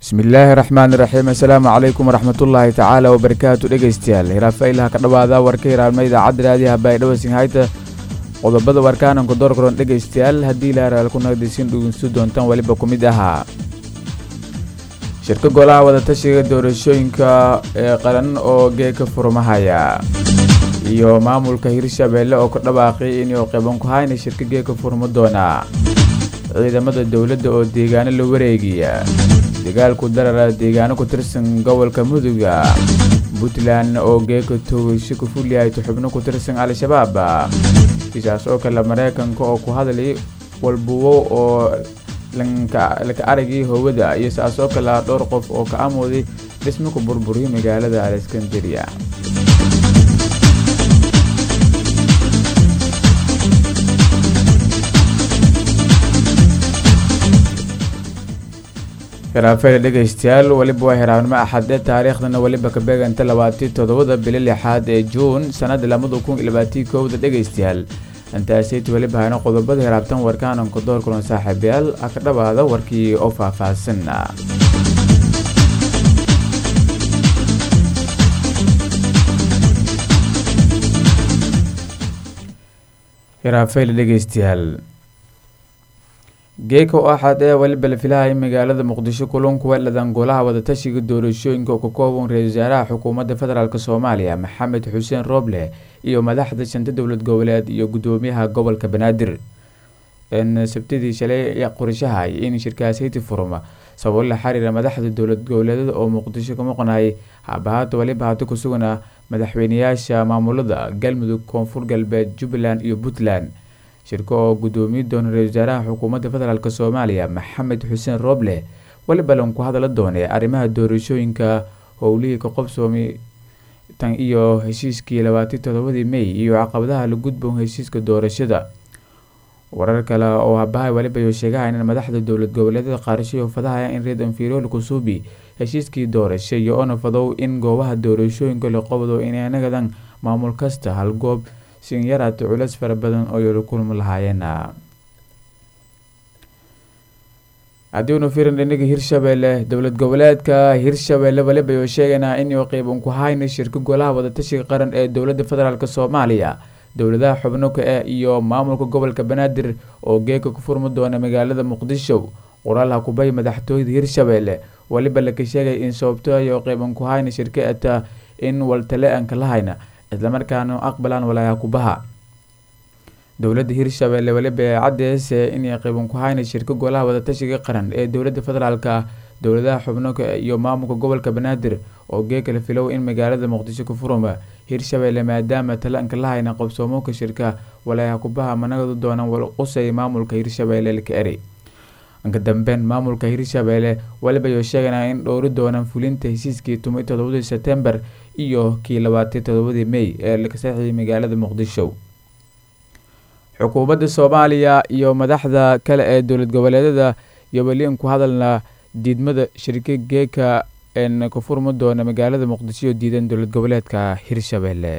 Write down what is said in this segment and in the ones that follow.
bismillaahi raxmaan iraxiim assalaamu calaykum waraxmatullaahi tacaala wabarakaatu dhegeystayaal hiraafaylaha ka dhowaada warka hiraabna idaacadda raadiyaha baydhawasing hayta qodobada warkaananku doorkaroon dhegeystayaal haddii ilaaraal ku nagdaysin dhugeystu doontaan weliba ku mid ahaa shirka golaha wadatashiga doorashooyinka ee qaran oo geeka furmahaya iyo maamulka hirshabeelle oo ka dhawaaqay inuu qaban ku hayna shirka geeka furmo doona ciidamada dowladda oo deegaano la wareegiya dagaalku darara deegaano ku tirsan gobolka muduga puntland oo geeka toogasho ku fulyahayto xubno ku tirsan al-shabaab sidaas oo kale mareykanka oo ku hadlay walbuwo oo laka aragii howada iyo saas oo kale dhowr qof oo ka amooday dhismo ku burburiyay magaalada aleskandariya hiraafeele dhegeystayaal weliba waa hiraabnimo axade taariikhdana weliba ka beeganta labaatii toddobada bili lixaad ee juun sanada lamada kun iyo labaatii kowda dhegeystayaal intaasayt weliba hayno qodobada hiraabtan warkaananku door kulan saaxiibayaal a ka dhawaada warkii oo faahfaahsan hiraafeele dhegeystayaal geeka oo axad ee weliba la filahaya magaalada muqdisho kulunku weeladan golaha wadatashiga doorashooyinka oo ka kooban ra-isul wasaaraha xukuumadda federaalk soomaaliya maxamed xuseen rooble iyo madaxda shanta dowlad goboleed iyo gudoomiyaha gobolka banaadir sabtidii shalay qorshahay in shirkaashayti furma sababo la xiriira madaxda dowlad goboleedada oo muqdisho ka maqnayay habahaata weliba hata ku sugana madaxweyneyaasha maamulada galmudug koonfur galbeed jubbaland iyo puntland shirka oo gudoomiye doona ra-isul wasaaraha xukuumadda federaalk soomaaliya maxamed xuseen rooble weliba lanku hadala doonay arrimaha doorashooyinka howlihii ka qobsoomay tan iyo heshiiskii labaatii toddobadii may iyo caqabadaha la gudboon heshiiska doorashada warar kale oo habahay weliba yo sheegahayn in madaxda dowlad goboleedyada qaarashay oo fadahaya in reed anfirol kusuubi heshiiskii doorasha iyo ona fadow in goobaha doorashooyinka la qobdo inay nagadan maamul kasta hal goob sin yaraata culeys fara badan oo yala kulmi lahaayeen haddiinu firin dhinaga hirshabeelle dowlad goboleedka hirshabeelle waliba oo sheegaynaa inuu qeyban ku hayna shirka golaha wadatashiga qaran ee dowladda federaalk soomaaliya dowladaha xubno ka ah iyo maamulka gobolka banaadir oo geeka ku furmi doona magaalada muqdisho qoraal hakubay madaxtooyada hirshabeelle weliba laka sheegay in sababtooyo qeyban ku hayna shirka ata in waltale-anka lahayna islamarkaana aqbalaan walaaha kubaha dowladda hirshabeelle weliba ee caddeese inay qeyban ku hayna shirka golaha wadatashiga qaran ee dowladda federaalka dowladaha xubnoka iyo maamulka gobolka banaadir oo geekala filow in magaalada muqdisho ku furuma hirshabeelle maadaama talaanka lahayna qabsoomoka shirka walaaha kubaha managadu doonaan walqusay maamulka hirshabeelle laka eri inka dambeyn maamulka hirshabeelle weliba yoo sheeganaa in dhowri doonaan fulinta heshiiskii tumay toddobadii sebtembar iyo kii labaatii toddobadii may ee laka saxiiyay magaalada muqdisho xukuumadda soomaaliya iyo madaxda kale ee dowlad goboleedyada iyo weli ku hadalna diidmada shirka geeka een ka furmi doona magaalada muqdisho oo diidan dowlad goboleedka hirshabeelle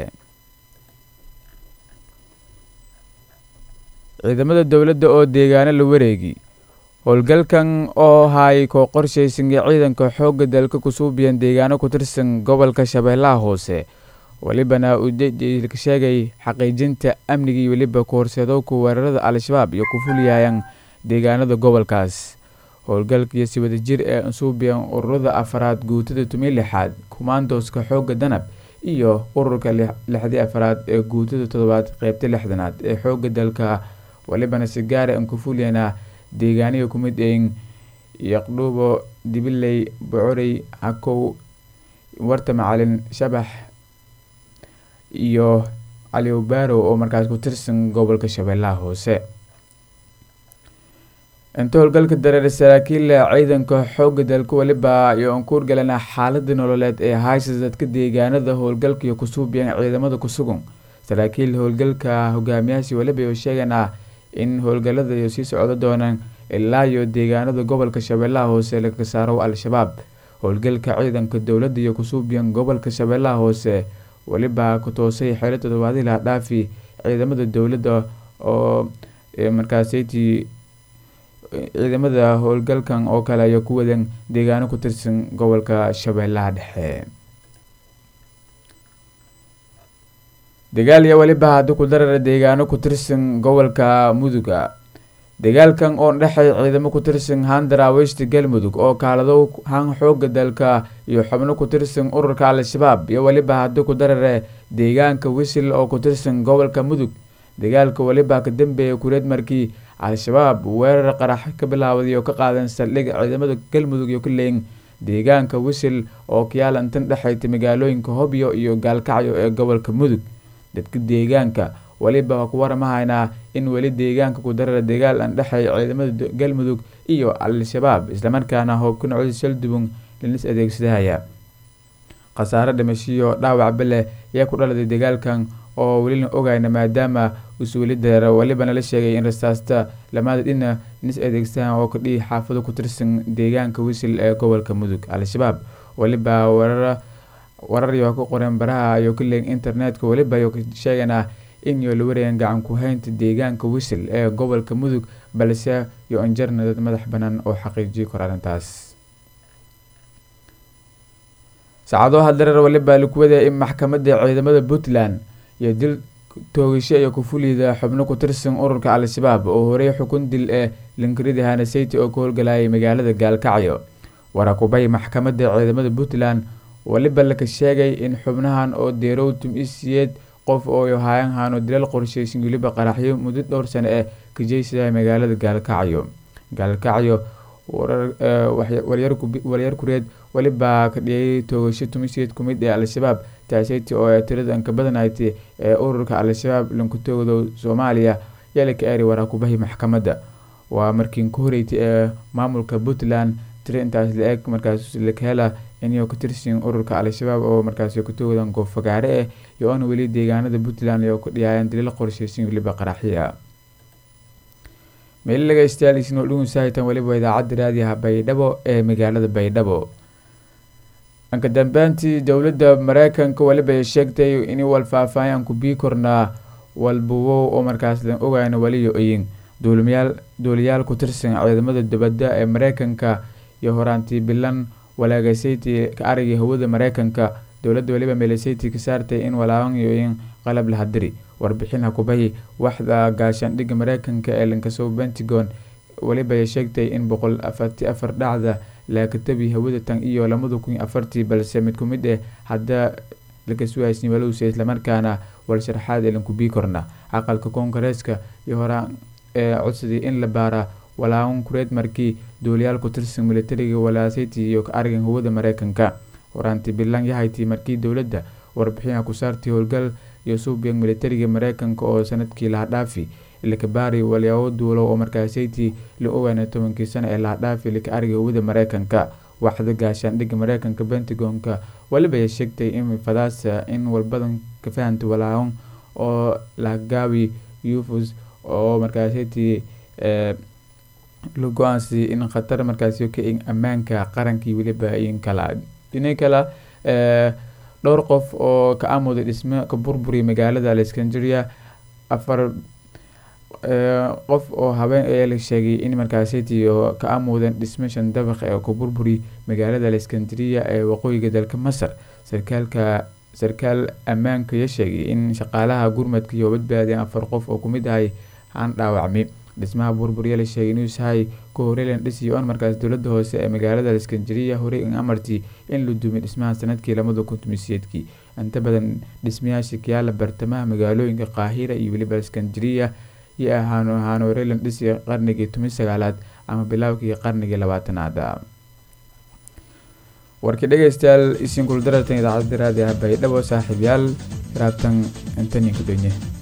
ciidamada dowladda oo deegaano la wareegi howlgalkan oo hay koo qorshaysanay ciidanka xoogga dalka kusuubiyan deegaano ku tirsan gobolka shabeellaha hoose welibana uu ka sheegay xaqiijinta amnigii weliba ku horseedowka weerarada al-shabaab iyo ku fuliyayaan deegaanada gobolkaas howlgalkaiyo si wadajir ee ansuubiyan ururada afaraad guutada tumiy lixaad kumaandooska xoogga danab iyo ururka lixdii afaraad ee guutada toddobaad qeybta lixdanaad ee xoogga dalka welibana si gaara an ku fuliyana deegaaniga ku mid een yaqdhuubo dibiley bocorey hakow warta macalin shabax iyo caliwbaarow oo markaas ku tirsan gobolka shabeellaha hoose inta howlgalka dareer saraakiil ciidanka xoogga dalka weliba iyo aan kuurgalana xaalada nololeed ee haysa dadka deegaanada howlgalka iyo kusuubiyan ciidamada kusugan saraakiil howlgalka hogaamiyaasi weliba oo sheeganaa in howlgalada iyo sii socdo doonaan ilaa iyo deegaanada gobolka shabeellaha hoose laga saaro al-shabaab howlgalka ciidanka dowladda iyo kusuubiyan gobolka shabeellaha hoose weliba ku toosay xeelo toddobaadii laha dhaafi ciidamada dowladda oo markaasaytii ciidamada howlgalkan oo kale ayaa ku wadan deegaano ku tirsan gobolka shabeellaha dhexe dagaal iyo weliba haddi ku darara deegaano ku tirsan gobolka muduga dagaalkan oo dhexay ciidamo ku tirsan handara west galmudug oo kaalado han xooga dalka iyo xubno ku tirsan ururka al-shabaab iyo weliba haddi ku darare deegaanka wisil oo ku tirsan gobolka mudug dagaalka weliba ka dambeeya kureed markii al-shabaab weerar qarax ka bilaawday oo ka qaadan saldhig ciidamada galmudug iyo ka leeyin deegaanka wisil oo kiyaalantan dhexayta magaalooyinka hobyo iyo gaalkacyo ee gobolka mudug dadka deegaanka weliba waa ku waramahaynaa in weli deegaanka ku darara dagaal aan dhexay ciidamada galmudug iyo al-shabaab islamarkaana hoobka nocda saldubun linis adeegsadahaya khasaare dhimashiyo dhaawacba leh ayaa ku dhaladay dagaalkan oo welina ogayna maadaama usuuli dareera welibana la sheegay in rasaasta lamada dhina nis adeegsahan oo kadhihi xaafado ku tirsan deegaanka wisil ee gobolka mudug al-shabaab weliba weerara warar iyo ku qoreen baraha ayuu ka leeyin internetka weliba ayuu ka sheeganaa in iyo la warayaan gacan ku haynta deegaanka wisil ee gobolka mudug balse iyo anjarna dad madax banaan oo xaqiijiyi kor arrintaas saacado haddareer weliba lakuwadaya in maxkamadda ciidamada puntland iyo dil toogasho iyo kufulida xubno ku tirsan ururka al-shabaab oo horey xukun dil ee linkarida hanaseyte oo ka howlgalayay magaalada gaalkacyo warakubay maxkamadda ciidamada puntland weliba laka sheegay in xubnahan oo deerow tum-isiyeed qof oo hayan haano dilal qorsheysan weliba qaraxyo muddo dhowr sano ee ka jeysada magaalada gaalkacyo gaalkacyo waryar kureed weliba ka dhiyay toogasho tumisiyeed kumid ee al-shabaab taaseyta oo ee tirada anka badanayta ee ururka al-shabaab lankutooda soomaaliya yala ka eeri waraakubahi maxkamadda waa markiin ka horeytay ee maamulka puntland tiro intaas la eg markaas lakahela inay ka tirsan ururka al-shabaab oo markaas kutoodan goofagaare ah iyo oona weli deegaanada puntland oo ka dhiyaayeen dalil qorsheysan weliba qaraxya meeli laga istaaleysin oo dhugun saahitan weliba idaacadda raadiyaha baydhabo ee magaalada baydhabo anka dambeyntii dowladda mareykanka weliba ay sheegtay in walfaahfaahyan ku bii kornaa walbuwo oo markaas lan ogayna weliyo oyin duulimayaal duuliyaal ku tirsan ciidamada dibadda ee mareykanka iyo horaantii bilan walaagasaytii ka aragay hawada mareykanka dowladda weliba meelesaytii ka saartay in walaaban yoyin qalab lahadiri warbixin hakubahi waxda gaashaandhigga mareykanka ee lankasoo pentagon weliba ay sheegtay in boqol afarti afar dhacda laakatabi hawada tan iyo lamada kun afartii balse mid kumid eh hadda lakasuhaysin walowse islamarkaana walsharxaad ee lankubii korna aqalka koongareeska iyo horaan ee codsadii in la baara walaaban kureed markii duuliyaal ku tirsan militariga walaasaytii iyo ka arigan hawada mareykanka horaantii bilan yahaytii markii dowladda warbixina ku saartay howlgal iyo suubiyan militariga mareykanka oo sanadkii lahadhaafi lakabaari walyaabo duulo oo markaasaytii la ogaana tobankii sano ee lahadhaafi laka ariga hawada mareykanka waxda gaashaandhigga mareykanka pentagonka weliba ay sheegtay in fadaasa in walbadan ka fahantay walaaban oo lahgaabi ufus oo markaasaytii la go-aansiyay in khatar markaasi ka ammaanka qarankii weliba in kala dhina kale dhowr qof oo ka amuday dhismo ka burburiya magaalada alexandria afar qof oo habeen ayaa la sheegay in markaasiti ka amuudeen dhismo shan dabaq ee ka burburi magaalada alexandria ee waqooyiga dalka masar sarkaalka sarkaal ammaanka ya sheegay in shaqaalaha gurmadka iyo badbaadeen afar qof oo kumid ahay aan dhaawacmi dhismaha burburiya la sheegay inuu sahay ka horelan dhisiyo on markaas dowlada hoose ee magaalada alexandria horey in amartii in la dumay dhismaha sanadkii lamada kun tumiseedkii inta badan dhismayaasha kiyaala bartamaha magaalooyinka qaahira iyo weliba alexandria iyo ahaano ahaan horelan dhisi qarnigii tumi sagaalaad ama bilaawkii qarnigii labaatanaad warkii dhegeystayaal isinkul daratan idaacadda raadiah baydhabo saaxiibyaal raabtan intaninka donye